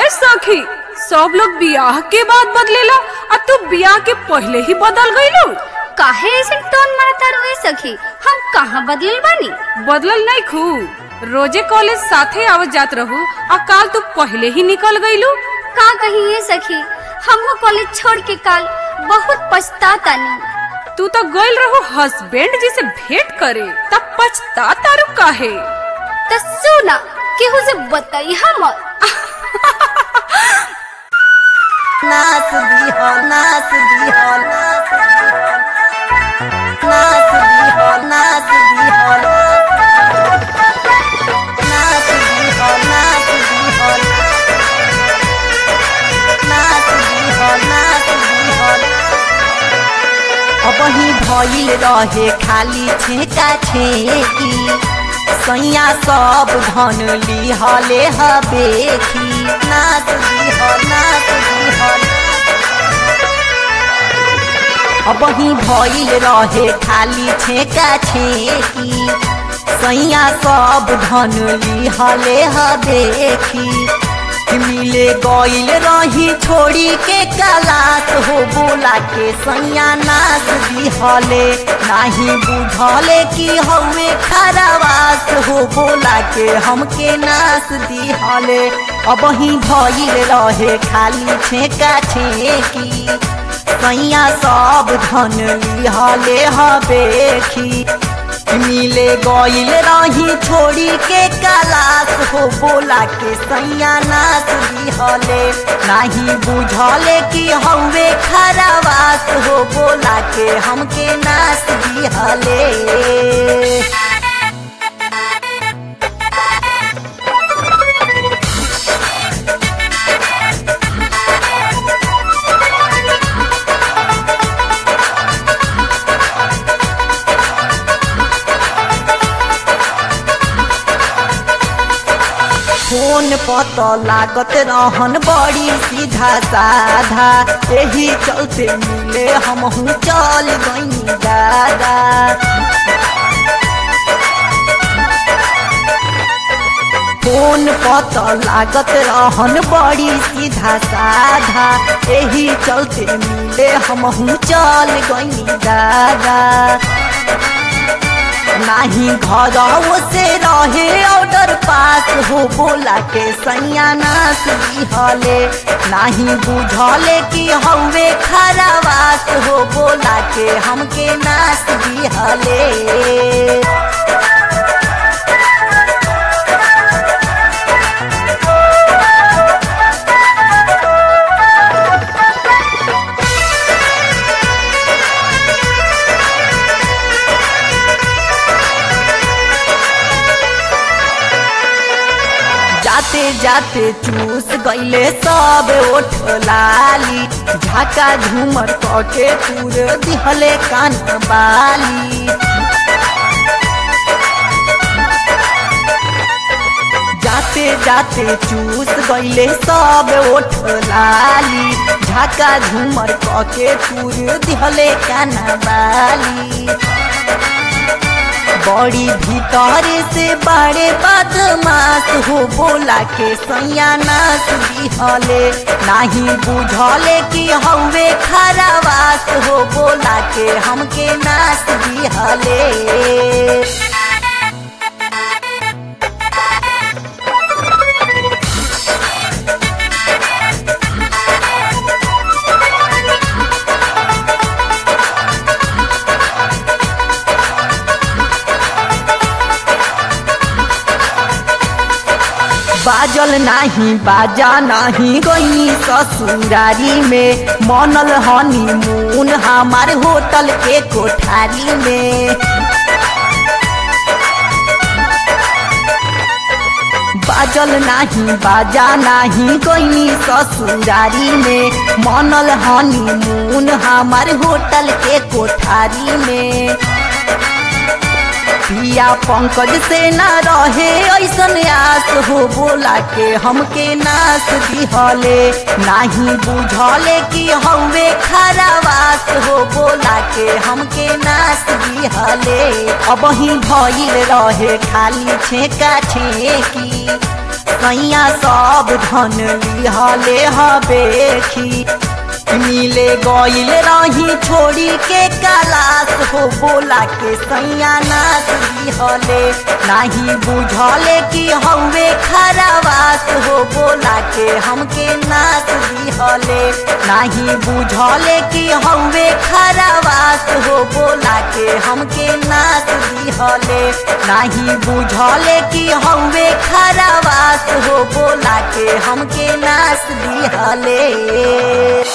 सखी सब लोग बियाह के बाद बदलेला आ तू बियाह के पहले ही बदल गईलू काहे ऐसे टोन मारता रोए सखी हम कहाँ बदलल बानी बदलल नहीं खू रोजे कॉलेज साथे आवत जात रहू आ काल तू पहले ही निकल गईलू का कही ये सखी हमहू कॉलेज छोड़ के काल बहुत पछतातानी तू तो गइल रहू हस्बैंड जी से भेंट करे तब पछता तारू काहे तो सुना केहू से बताई हम नाच दिहो नाच दिहो नाच दिहो नाच दिहो नाच दिहो नाच दिहो नाच दिहो नाच दिहो अबही भइल रहे खाली छेका छेकी सैया सब धन लिहले हबेखी नाच दिह नाच दिह अबही भइल रहे खाली छेका छेकी सैया सब धन लिहले हबेखी मिले गइल रही छोड़ी के कलास हो बोला के सैया नाच दिहले नाही बुझले कि हवे खरावास हो बोला के हमके नाच दिहले अब ही भइल रहे खाली छेका छेकी सैया सब धन लिहले हबेखी मिले गइल रही छोड़ी के कलास हो बोला के सैया नाच दिहले नाही बुझले कि हवे खरावास हो बोला के हमके नाच दिहले फोन पत लागत रहन बड़ी सीधा साधा यही चलते मिले हम चल गई दादा फोन पत लागत रहन बड़ी सीधा साधा यही चलते मिले हम चल गई दादा नाही घर से रहे ऑर्डर पास हो बोला के सैया नाच दिहले नाही बुझले कि हवे खरावास हो बोला के हमके नाच दिहले जाते जाते चूस गईले सब ओठ लाली झाका झूमर कके पूरे दिहले कान बाली जाते जाते चूस गईले सब ओठ लाली झाका झूमर कके पूरे दिहले कान बाली बड़ी भीतर से बड़े बदमाश हो बोला के सैया नाच दिहले नाही बुझले कि हवे खरावास हो बोला के हमके नाच दिहले बाजल नाही बाजा नाही गई ससुरारी में मनल हनी मून हमार होटल के कोठारी में बाजल नाही बाजा नाही गई ससुरारी में मनल हनी मून हमार होटल के कोठारी में पिया पंकज से न रहे ऐसन आस हो बोला के हमके नाच दिहले नाही बुझले कि हवे खरावास हो बोला के हमके नाच दिहले अब ही भइल रहे खाली छेका छेकी सैया सब धन लिहले हबेखी मिले गईल रही छोड़ी के कलास हो बोला के सैया नाच लिहले नाही बुझले कि हवे खरावास हो बोला के हमके नाच लिहले नाही बुझले कि हवे खरावास हो बोला के हमके नाच लिहले नाही बुझले कि हवे खरावास हो बोला के हमके नाच लिहले